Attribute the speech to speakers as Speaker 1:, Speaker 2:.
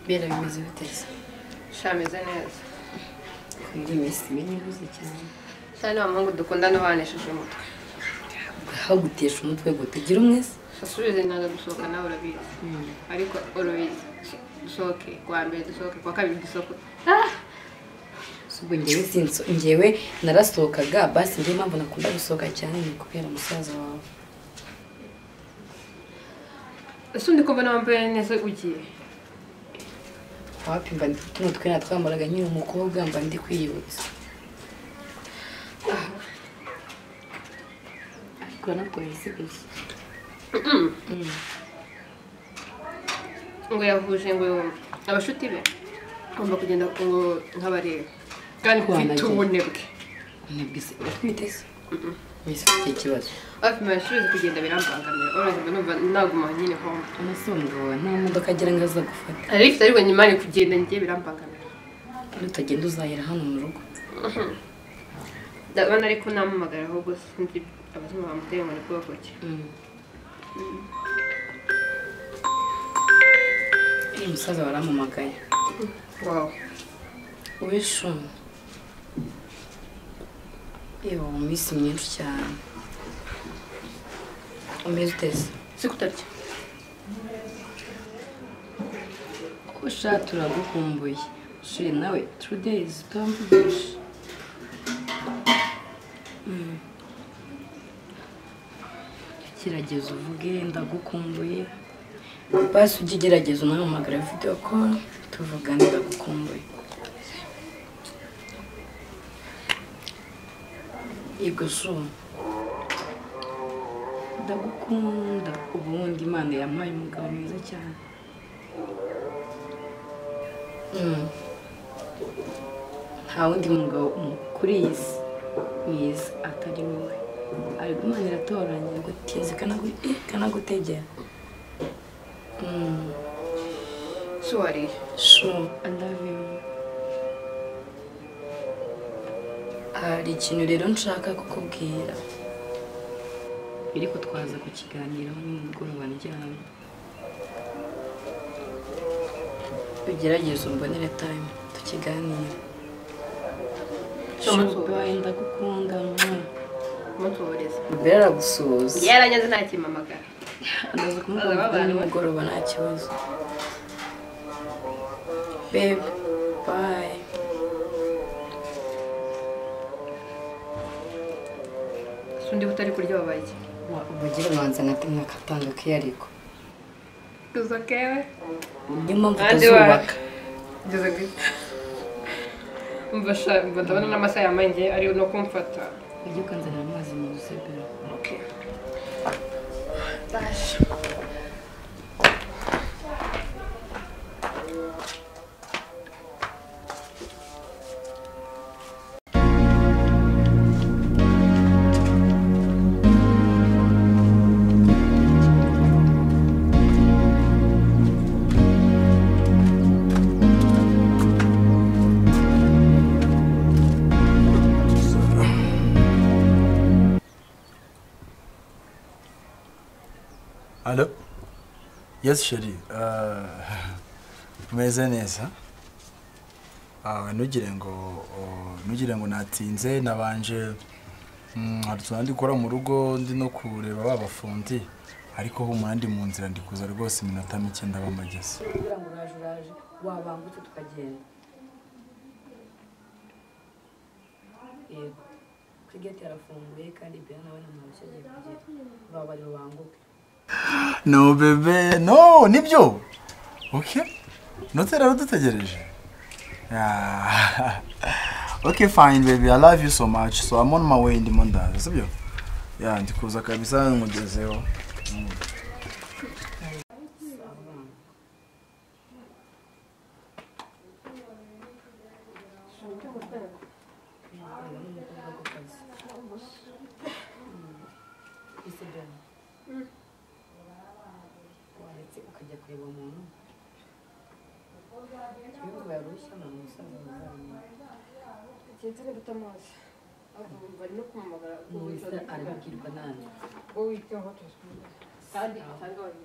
Speaker 1: ibibera bimeze biteze
Speaker 2: sha ameze neza
Speaker 1: kubwira iminsi imwe ntibuze cyane
Speaker 2: cyane wa muhungu dukundana ubanesheje umutwe
Speaker 1: aho gutesha umutwe gute ugira umwese
Speaker 2: asubize ntaza gusohoka nawe urabizi ariko urabizi dusohoke kuwa mbere dusohoke kuwa kabiri dusohoke Ah!
Speaker 1: Si ubwo ngewe sinso ngewe narasohokaga basi njye impamvu nakunda gusohoka cyane ni ukubera musaza wawe
Speaker 2: ese undi ko mbona wambaye neza ugiye
Speaker 1: wapi mba ndi tuno twenda twambaraga nyine umukobwa mba ndi kwiyibutsa ariko na polisi gusa
Speaker 2: ngo yahuje ngo yumve abashuti be agomba kugenda ngo nkabareba kandi mfite
Speaker 1: Wanajye.
Speaker 2: ubunebwe
Speaker 1: unebwe se uratwite se mbese ufite ikibazo
Speaker 2: hafi mashuri kugenda birambangamira urabona numva naguma nyine home
Speaker 1: amase umugabo wawe nta modoka agira ngo aza gufata
Speaker 2: ariko ariko nyuma ni kugenda ngiye birambangamira
Speaker 1: nutagenda uzahera hano mu rugo
Speaker 2: ndabona ariko namamagara ahubwo sinzi abazungu bamuteye ngo ni bwoko ki
Speaker 1: uyu musaza warampamagaye
Speaker 2: wow
Speaker 1: ubishuma yewe mu minsi myinshi cyane umeze uteze
Speaker 2: si kutarya
Speaker 1: ushatse uragukumbuye shiri nawe turu deyizi utamvugisha Mm. gerageza uvuge ndagukumbuye basi ujye ugerageza unahamagara videwo koru tuvugane ndagukumbuye yego shuma ndagukunda ubundi imana yampaye umugabo mwiza cyane nta wundi mugabo mu- kuri iyi si mwiza atari wowe ari imana iratoranya ngo tizi kanagutegera
Speaker 2: si wariye
Speaker 1: shu andavimu hari ikintu rero nshaka kukubwira ariko twaza kukiganiraho nimugoroba ndyamye ugerageze umbonere tayimu tukiganire
Speaker 2: Shu,
Speaker 1: ndagukunda
Speaker 2: umunsi w'uburezi
Speaker 1: mbere aragusuhuza
Speaker 2: yaranyaze nta kimamagara
Speaker 1: Amaze kumubona nimugoroba nta kibazo bebe bayi
Speaker 2: si undi utari kurya wabaye iki
Speaker 1: ubugire ubanza nate mwakatanga akiyariko
Speaker 2: gusa kewe
Speaker 1: niyo mpamvu
Speaker 2: Kandi
Speaker 1: utazubaka
Speaker 2: ngeze gute mva sha mva ndabona n'amasaha yambaye ngiye ari no kumfata
Speaker 1: ujye ukanzanira amazi mu rusebero
Speaker 2: okay
Speaker 3: Alo. Yes Sheri. Umeze neza. Ah nugire ngo o- nugire ngo natinze nabanje mm, hari utuntu ndi gukora mu rugo ndi no kureba ba bafundi ariko humura ndi mu nzira ndi kuza rwose iminota mike ndabamageze.
Speaker 1: kugira ngo uraje uraje wabangutse tukagenda yego kuri geti harafunguye kandi ibyo nawe nta muntu agiye kugera urabari rubanguke
Speaker 3: No bebe no nibyo. Okay. Notera rudutegereje. Yeah. okay fine baby I love you so much so I'm on my way ndimo ndaza sibyo? Yeah ndikuza kabisa nkugezeho.
Speaker 1: ese dore waretse ukajya kureba umuntu ibihugu yarushya ni umusaza muzamura
Speaker 2: Sinzira gutamaza. Ahubwo bari no kumamagara.
Speaker 1: umusaza arabibwirwa nani
Speaker 2: Wowe icyo hoto. Kandi atanga wari.